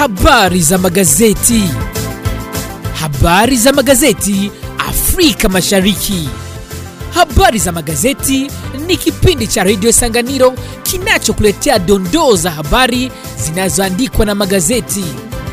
Habari za magazeti. Habari za magazeti Afrika Mashariki. Habari za magazeti ni kipindi cha redio Sanganiro kinachokuletea dondoo za habari zinazoandikwa na magazeti.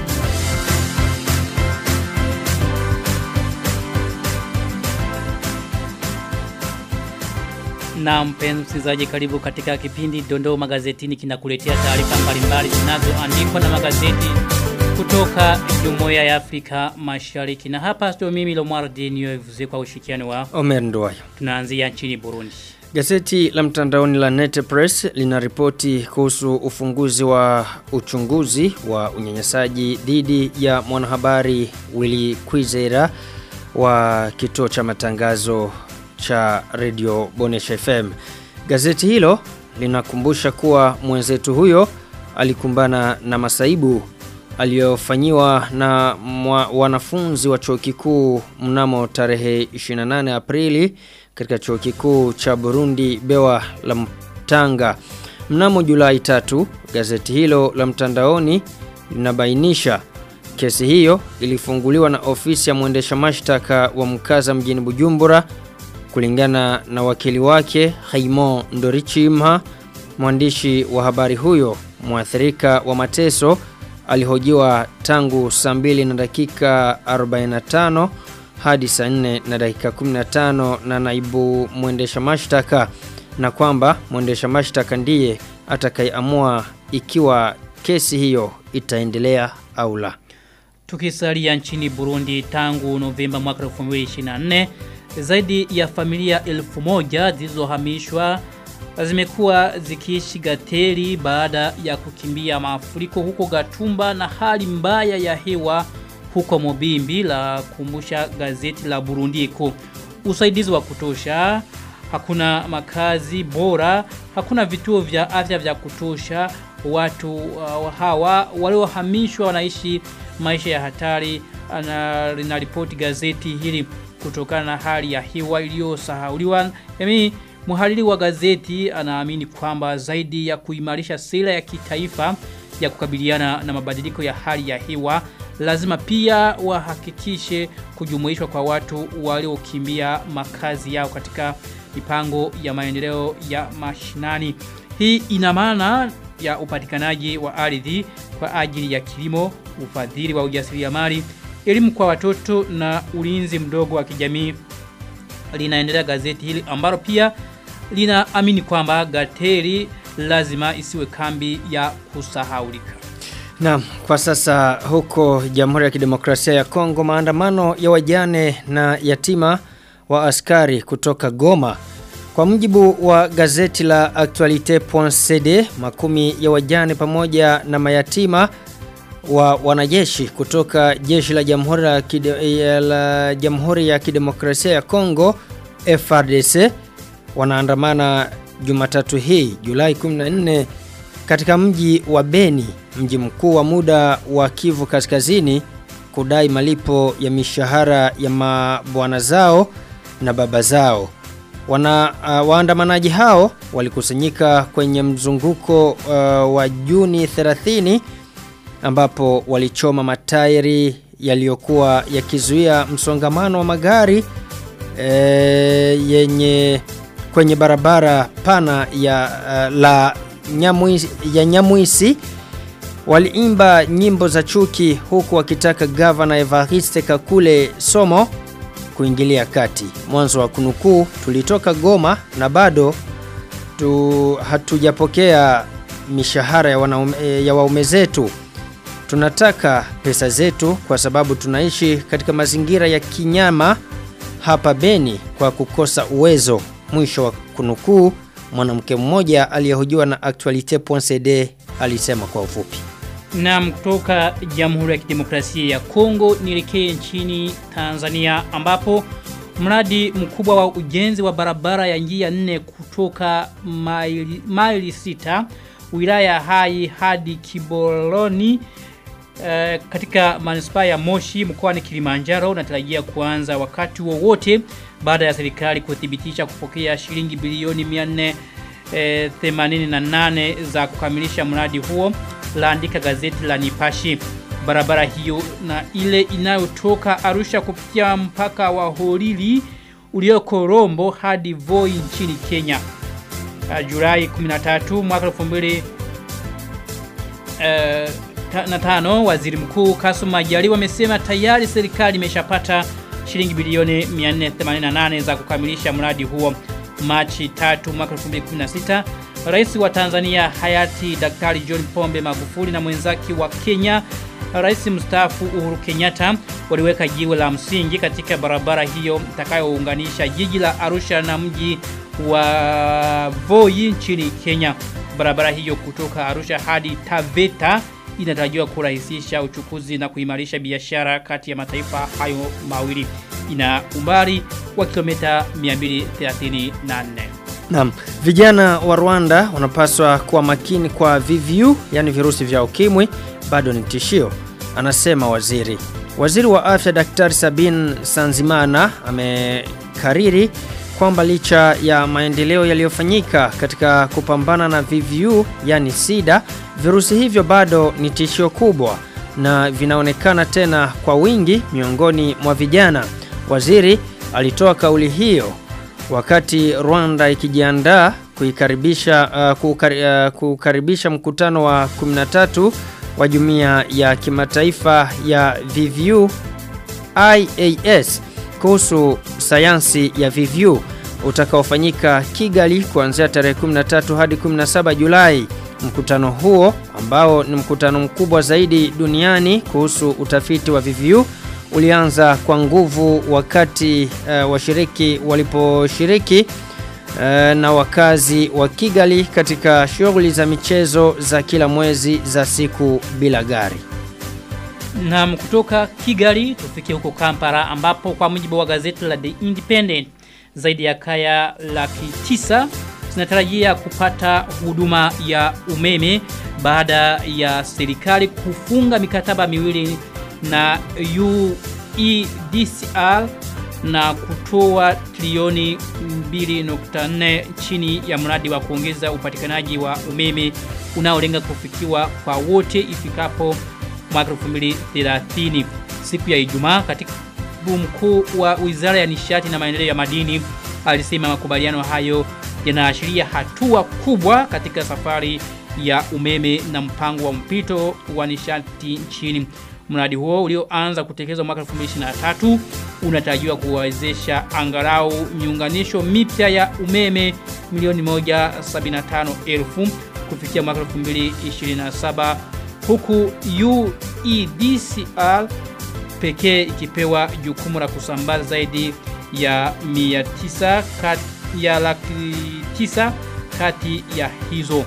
Na mpenzi msikilizaji, karibu katika kipindi Dondoo Magazetini kinakuletea taarifa mbalimbali zinazoandikwa na magazeti kutoka Jumuiya ya Afrika Mashariki. Na hapa ndio mimi Lomwardi niyovuze kwa ushirikiano wa Omer Nduwayo. tunaanzia nchini Burundi. Gazeti la mtandaoni la Net Press linaripoti kuhusu ufunguzi wa uchunguzi wa unyanyasaji dhidi ya mwanahabari Willy Kwizera wa kituo cha matangazo cha Radio Bonesha FM. Gazeti hilo linakumbusha kuwa mwenzetu huyo alikumbana na masaibu aliyofanyiwa na mwa, wanafunzi wa chuo kikuu mnamo tarehe 28 Aprili katika chuo kikuu cha Burundi Bewa la Mtanga. Mnamo Julai tatu, gazeti hilo la mtandaoni linabainisha kesi hiyo ilifunguliwa na ofisi ya mwendesha mashtaka wa mkaza mjini Bujumbura kulingana na wakili wake Haimon Ndorichimha mwandishi wa habari huyo mwathirika wa mateso alihojiwa tangu saa mbili na dakika 45 hadi saa 4 na dakika 15 na naibu mwendesha mashtaka na kwamba mwendesha mashtaka ndiye atakayeamua ikiwa kesi hiyo itaendelea au la. Tukisalia nchini Burundi tangu Novemba mwaka 2024 zaidi ya familia elfu moja zilizohamishwa zimekuwa zikiishi Gateri baada ya kukimbia mafuriko huko Gatumba na hali mbaya ya hewa huko Mobimbi la kumbusha gazeti la Burundiko. Usaidizi wa kutosha, hakuna makazi bora, hakuna vituo vya afya vya kutosha. Watu uh, hawa waliohamishwa wanaishi maisha ya hatari na linaripoti gazeti hili kutokana na hali ya hewa iliyosahauliwa. Yaani Muhariri wa gazeti anaamini kwamba zaidi ya kuimarisha sera ya kitaifa ya kukabiliana na mabadiliko ya hali ya hewa lazima pia wahakikishe kujumuishwa kwa watu waliokimbia makazi yao katika mipango ya maendeleo ya mashinani. Hii ina maana ya upatikanaji wa ardhi kwa ajili ya kilimo, ufadhili wa ujasiriamali, elimu kwa watoto na ulinzi mdogo wa kijamii linaendelea gazeti hili ambalo pia linaamini kwamba Gateri lazima isiwe kambi ya kusahaulika. Na kwa sasa huko Jamhuri ya Kidemokrasia ya Kongo maandamano ya wajane na yatima wa askari kutoka Goma. Kwa mujibu wa gazeti la Actualite.cd makumi ya wajane pamoja na mayatima wa wanajeshi kutoka jeshi la Jamhuri ya, Kide, la Jamhuri ya Kidemokrasia ya Kongo FRDC wanaandamana Jumatatu hii Julai 14 katika mji wa Beni, mji mkuu wa muda wa Kivu Kaskazini kudai malipo ya mishahara ya mabwana zao na baba zao. Wana uh, waandamanaji hao walikusanyika kwenye mzunguko uh, wa Juni 30 ambapo walichoma matairi yaliyokuwa yakizuia msongamano wa magari e, yenye kwenye barabara pana ya uh, la Nyamuisi, ya Nyamuisi waliimba nyimbo za chuki huku wakitaka gavana Evariste Kakule Somo kuingilia kati. Mwanzo wa kunukuu tulitoka Goma na bado tu hatujapokea mishahara ya, wanaume, ya waume zetu tunataka pesa zetu kwa sababu tunaishi katika mazingira ya kinyama hapa Beni kwa kukosa uwezo. Mwisho wa kunukuu, mwanamke mmoja aliyehojiwa na Actualite.cd alisema kwa ufupi. Na kutoka Jamhuri ya Kidemokrasia ya Kongo nielekee nchini Tanzania ambapo mradi mkubwa wa ujenzi wa barabara ya njia nne kutoka maili, maili sita wilaya hai hadi Kiboloni Uh, katika manispaa ya Moshi mkoani Kilimanjaro unatarajia kuanza wakati wowote baada ya serikali kuthibitisha kupokea shilingi bilioni 488 za kukamilisha mradi huo laandika gazeti la Nipashi barabara hiyo na ile inayotoka Arusha kupitia mpaka wa Holili ulioko Rombo hadi Voi nchini Kenya. Uh, Julai 13 mwaka 2000 uh, ta, na tano waziri mkuu Kasum Majaliwa amesema tayari serikali imeshapata shilingi bilioni 488 za kukamilisha mradi huo Machi 3 mwaka 2016 Rais wa Tanzania hayati Daktari John Pombe Magufuli na mwenzake wa Kenya Rais mstaafu Uhuru Kenyatta waliweka jiwe la msingi katika barabara hiyo itakayounganisha jiji la Arusha na mji wa Voi nchini Kenya. Barabara hiyo kutoka Arusha hadi Taveta inatarajiwa kurahisisha uchukuzi na kuimarisha biashara kati ya mataifa hayo mawili. Ina umbali wa kilomita 234. Naam, vijana wa Rwanda wanapaswa kuwa makini kwa VVU, yani virusi vya ukimwi, bado ni tishio, anasema waziri. Waziri wa afya Daktari Sabin Sanzimana amekariri kwamba licha ya maendeleo yaliyofanyika katika kupambana na VVU, yani SIDA, virusi hivyo bado ni tishio kubwa na vinaonekana tena kwa wingi miongoni mwa vijana. Waziri alitoa kauli hiyo wakati Rwanda ikijiandaa kuikaribisha uh, kukari, uh, kukaribisha mkutano wa 13 wa jumuiya ya kimataifa ya VVU IAS kuhusu sayansi ya VVU utakaofanyika Kigali kuanzia tarehe 13 hadi 17 Julai. Mkutano huo ambao ni mkutano mkubwa zaidi duniani kuhusu utafiti wa VVU ulianza kwa nguvu wakati uh, washiriki waliposhiriki uh, na wakazi wa Kigali katika shughuli za michezo za kila mwezi za siku bila gari. Na kutoka Kigali tufike huko Kampala ambapo kwa mujibu wa gazeti la The Independent zaidi ya kaya laki tisa zinatarajia kupata huduma ya umeme baada ya serikali kufunga mikataba miwili na UEDCR na kutoa trilioni 2.4 chini ya mradi wa kuongeza upatikanaji wa umeme unaolenga kufikiwa kwa wote ifikapo mwaka 2030 siku ya Ijumaa katika mkuu wa Wizara ya Nishati na Maendeleo ya Madini alisema makubaliano hayo yanaashiria hatua kubwa katika safari ya umeme na mpango wa mpito wa nishati nchini. Mradi huo ulioanza kutekelezwa mwaka 2023 unatarajiwa kuwezesha angalau miunganisho mipya ya umeme milioni 175,000 kufikia mwaka 2027 huku UEDCR pekee ikipewa jukumu la kusambaza zaidi ya 900 kati ya laki tisa kati ya hizo.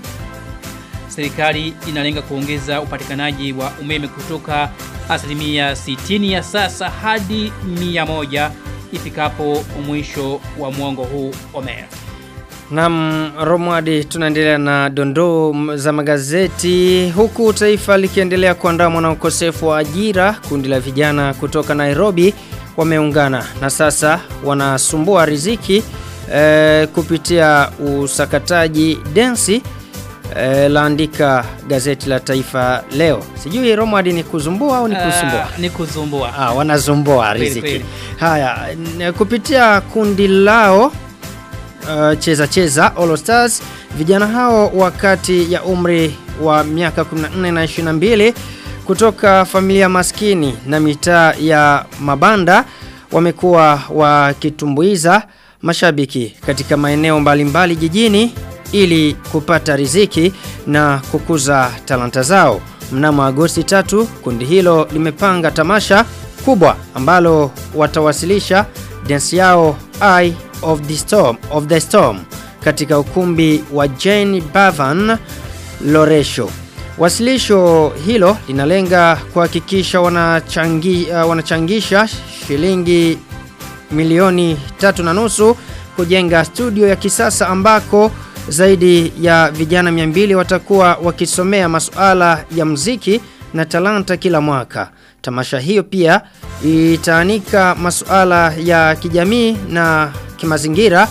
Serikali inalenga kuongeza upatikanaji wa umeme kutoka asilimia 60 ya sasa hadi 100 ifikapo mwisho wa mwongo huu Omer. Naam, Romwadi tunaendelea na dondoo za magazeti huku taifa likiendelea kuandamwa na ukosefu wa ajira. Kundi la vijana kutoka Nairobi wameungana na sasa wanasumbua riziki e, kupitia usakataji densi e, laandika gazeti la Taifa leo. Sijui Romwadi ni kuzumbua au ni kusumbua? Uh, ni kuzumbua. Ah, wanazumbua Kweli, riziki. kweli. Haya, n- kupitia kundi lao uh, cheza cheza All Stars vijana hao wakati ya umri wa miaka 14 na 22 kutoka familia maskini na mitaa ya mabanda wamekuwa wakitumbuiza mashabiki katika maeneo mbalimbali jijini ili kupata riziki na kukuza talanta zao. Mnamo Agosti 3 kundi hilo limepanga tamasha kubwa ambalo watawasilisha dance yao Eye of the Storm of the Storm katika ukumbi wa Jane Bavan Loresho. Wasilisho hilo linalenga kuhakikisha wanachangi, uh, wanachangisha shilingi milioni tatu na nusu kujenga studio ya kisasa ambako zaidi ya vijana 200 watakuwa wakisomea masuala ya mziki na talanta kila mwaka. Tamasha hiyo pia itaanika masuala ya kijamii na kimazingira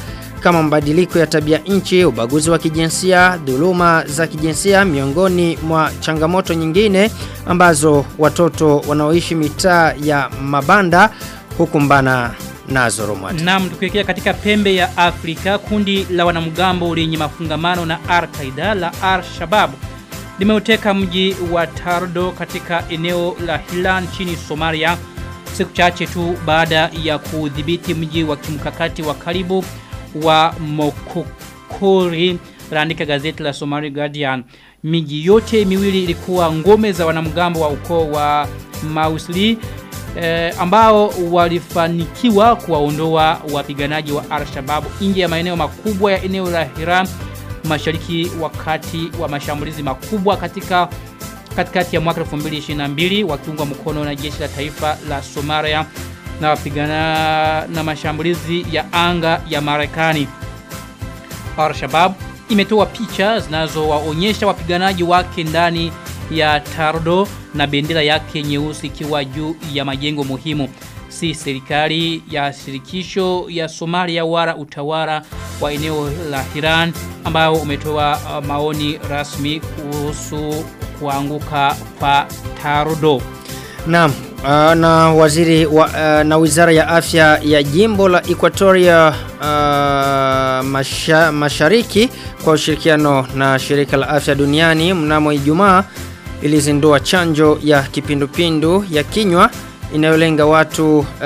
kama mabadiliko ya tabia nchi, ubaguzi wa kijinsia, dhuluma za kijinsia miongoni mwa changamoto nyingine ambazo watoto wanaoishi mitaa ya mabanda hukumbana nazo Romwati. Naam, tukielekea katika pembe ya Afrika, kundi la wanamgambo lenye mafungamano na Al-Qaeda la Al-Shabaab limeuteka mji wa Tardo katika eneo la Hilan nchini Somalia siku chache tu baada ya kudhibiti mji wa kimkakati wa karibu wa Mokokori laandika gazeti la Somali Guardian. Miji yote miwili ilikuwa ngome za wanamgambo wa ukoo wa Mausli eh, ambao walifanikiwa kuwaondoa wapiganaji wa Al-Shabaab nje ya maeneo makubwa ya eneo la Hiram mashariki wakati wa mashambulizi makubwa katika katikati ya mwaka 2022 wakiungwa mkono na jeshi la taifa la Somalia na wapigana na mashambulizi ya anga ya Marekani. Al-Shabaab imetoa picha zinazowaonyesha wapiganaji wake ndani ya Tardo na bendera yake nyeusi ikiwa juu ya majengo muhimu. Si serikali ya shirikisho ya Somalia wala utawala wa eneo la Hiran ambao umetoa uh, maoni rasmi kuhusu kuanguka kwa Tardo. Naam, uh, na waziri wa, uh, na wizara ya afya ya jimbo la Equatoria uh, masha, mashariki kwa ushirikiano na shirika la afya duniani mnamo Ijumaa ilizindua chanjo ya kipindupindu ya kinywa inayolenga watu uh,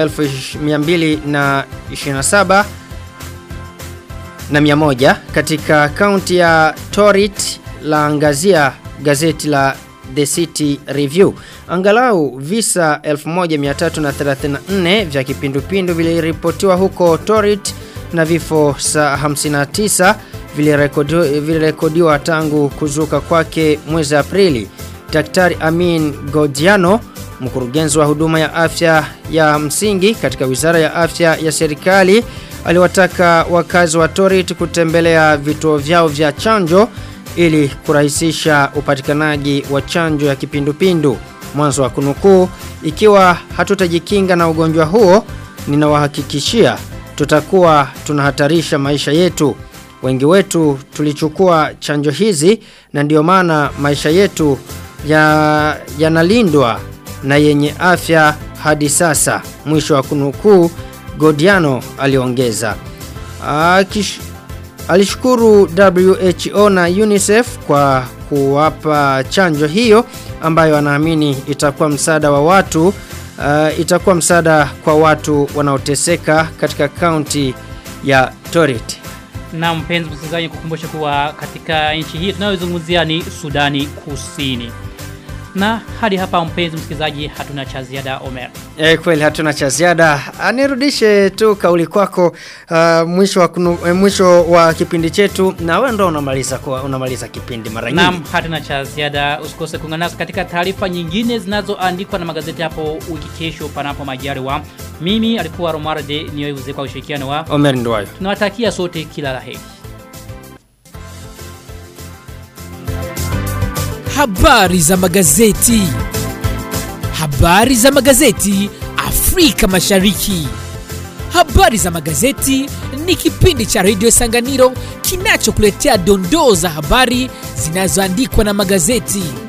1227 na 100 katika kaunti ya Torit la angazia gazeti la The City Review. Angalau visa 1334 vya kipindupindu viliripotiwa huko Torit na vifo saa 59 vilirekodiwa vilirekodiwa tangu kuzuka kwake mwezi Aprili. Daktari Amin Godiano, mkurugenzi wa huduma ya afya ya msingi katika Wizara ya Afya ya serikali, aliwataka wakazi wa Torit kutembelea vituo vyao vya chanjo ili kurahisisha upatikanaji wa chanjo ya kipindupindu. Mwanzo wa kunukuu, ikiwa hatutajikinga na ugonjwa huo, ninawahakikishia tutakuwa tunahatarisha maisha yetu. Wengi wetu tulichukua chanjo hizi na ndio maana maisha yetu yanalindwa ya na yenye afya hadi sasa. Mwisho wa kunukuu, Godiano aliongeza. Akish, alishukuru WHO na UNICEF kwa kuwapa chanjo hiyo ambayo anaamini itakuwa msaada wa watu uh, itakuwa msaada kwa watu wanaoteseka katika kaunti ya Torit. Na mpenzi msikilizaji kukumbusha kuwa katika nchi hii tunayozungumzia ni Sudani Kusini. Na hadi hapa mpenzi msikilizaji hatuna cha ziada Omer. E, kweli hatuna cha ziada. Anirudishe tu kauli kwako uh, mwisho wa kunu, eh, mwisho wa kipindi chetu na wewe ndo unamaliza kwa unamaliza kipindi mara nyingi. Naam, hatuna cha ziada. Usikose kuungana nasi katika taarifa nyingine zinazoandikwa na magazeti hapo wiki kesho panapo majaliwa. Mimi alikuwa Romarde niyoivuze kwa ushirikiano wa. Omer Ndwayo. Tunawatakia sote kila laheri. Habari za magazeti. Habari za magazeti Afrika Mashariki. Habari za magazeti ni kipindi cha redio Sanganiro kinachokuletea dondoo za habari zinazoandikwa na magazeti.